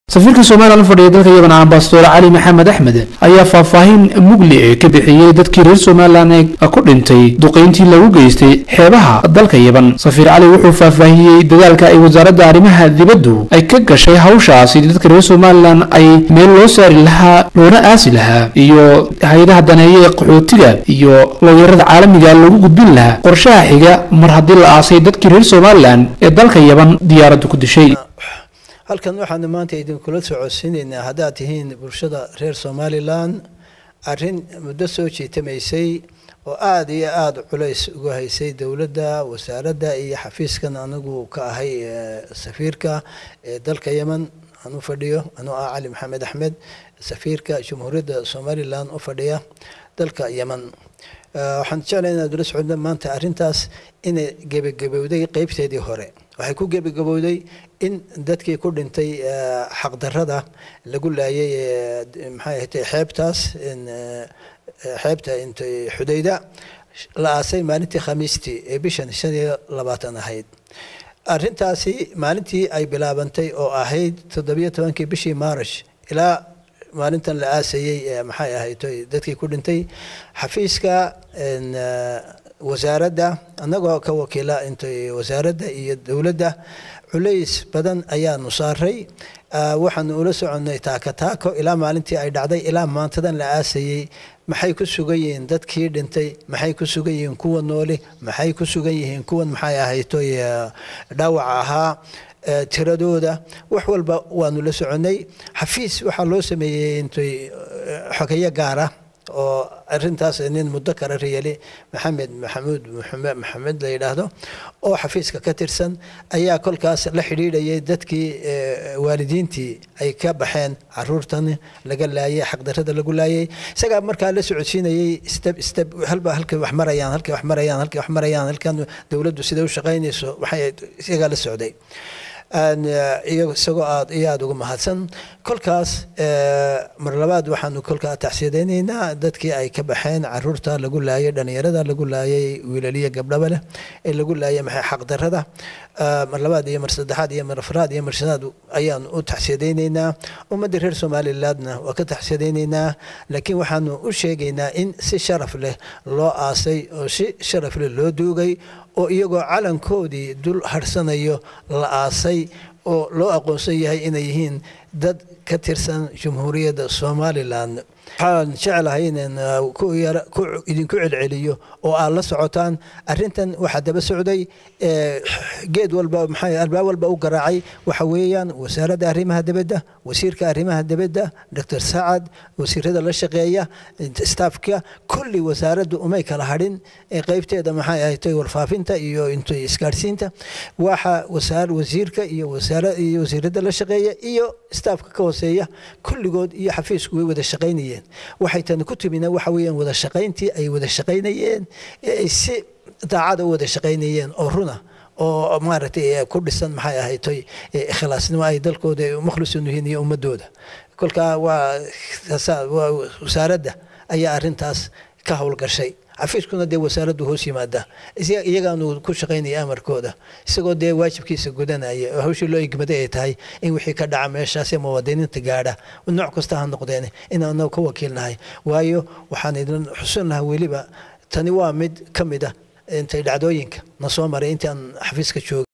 safiirka somalilan fadhiya dalka yaban ambasador cali maxamed axmed ayaa faahfaahin mugli ee ka bixiyey dadkii reer somalilan ee ku dhintay duqayntii lagu geystay xeebaha dalka yaban safiir cali wuxuu faahfaahiyey dadaalka ay wasaaradda arrimaha dibaddu ay ka gashay hawshaasi dadka reer somalilan ay meel loo saari lahaa loona aasi lahaa iyo hay-adaha daneeya ee qaxootiga iyo looyarada caalamiga lagu gudbin lahaa qorshaha xiga mar haddii la aasay dadkii reer somalilan ee dalka yaban diyaaraddu ku dishay halkan waxaanu maanta idinkula socodsiinaynaa haddaad tihiin bulshada reer somalilan arrin muddo soo jiitamaysay oo aada iyo aada culays uga haysay dowladda wasaaradda iyo xafiiskan anigu ka ahay safiirka ee dalka yemen aan u fadhiyo anuu ah cali maxamed axmed safiirka jamhuuriyadda somalilan u fadhiya dalka yemen waxaan jeclay inaad ula socodna maanta arrintaas inay gebagabowday qeybteedii hore waxay ku gebagabowday in dadkii ku dhintay xaqdarada lagu laayay maxay ahatay xeebtaas xeebta intay xudayda la aasay maalintii khamiistii ee bishan shan iyo labaatan ahayd arrintaasi maalintii ay bilaabantay oo ahayd toddobiyo tobankii bishii maarish ilaa maalintan la aasayey maxay ahayd dadkii ku dhintay xafiiska wasaaradda annagoo ka wakiila intay wasaaradda iyo dowladda culays badan ayaanu saaray waxaanu ula soconnay taaka taako ilaa maalintii ay dhacday ilaa maantadan la aasayey maxay ku sugan yihiin dadkii dhintay maxay ku sugan yihiin kuwa nooli maxay ku sugan yihiin kuwan maxay ahaytoy dhaawaca ahaa tiradooda wax walba waanu la soconnay xafiis waxaa loo sameeyey intay xogeyo gaara oo arintaas nin muddo kale riyali maxamed maxamuud maxamed la yidhaahdo oo xafiiska ka tirsan ayaa kolkaas la xidhiidhayay dadkii waalidiintii ay ka baxeen caruurtan laga laayay xaqdarada lagu laayay isagaa markaa la socodsiinayay step step halba halkay wax marayaan halkay wax marayaan halkay wax marayaan halkan dowladdu siday u shaqaynayso waxay isagaa la socday isagoo aad iyo aada uga mahadsan kolkaas mar labaad waxaanu kolkaa tacsiyadaynaynaa dadkii ay ka baxeen caruurta lagu laayay dhalinyarada lagu laayay wiilaliya gabdhaba leh ee lagu laayay maxay xaqdarada mar labaad iyo mar saddexaad iyo mar afraad iyo mar shanaad ayaanu u tacsiyadaynaynaa ummadda reer somalilandna waa ka tacsiyadaynaynaa laakiin waxaanu u sheegaynaa in si sharaf leh loo aasay oo si sharaf leh loo duugay oo iyagoo calankoodii dul harsanayo la aasay oo loo aqoonsan yahay inay yihiin dad ka tirsan jamhuuriyadda somalilan waxaan jeclahay inaan ku idinku celceliyo oo aad la socotaan arrintan waxaa daba socday geed walba maxay albaab walba u garaacay waxa weeyaan wasaaradda arrimaha dibadda wasiirka arrimaha dibadda doctor sacad wasiirada la shaqeeya staafka kulli wasaaraddu umay kala hadhin qeybteeda maxay ahatay warfaafinta iyo intay isgaadhsiinta waxa wasaar wasiirka iyo wasaara iyo wasiirada la shaqeeya iyo staafka ka hooseeya kulligood iyo xafiisku way wada shaqaynayeen waxay tani ku timina waxa weeyaan wada shaqayntii ay wada shaqaynayeen ay si daacada u wada shaqaynayeen oo runa oo maaragtay ku dhisan maxay ahaytoy ikhlaasnimo ay dalkooda mukhlisun yihiin iyo ummadooda kolkaa waa waa wasaaradda ayaa arrintaas ka howlgashay xafiiskuna dee wasaaraddu hoos yimaada iyagaanu ku shaqaynaya amarkooda isagoo dee waajibkiisa gudanaya oo hawshii loo igmaday ay tahay in wixii ka dhaca meeshaas ee muwaadiniinta gaadha nooc kasta ha noqdeen inaanu ka wakiilnahay waayo waxaan idin xusun lahaa weliba tani waa mid ka mid a intay dhacdooyinka na soo maray intii aan xafiiska joogay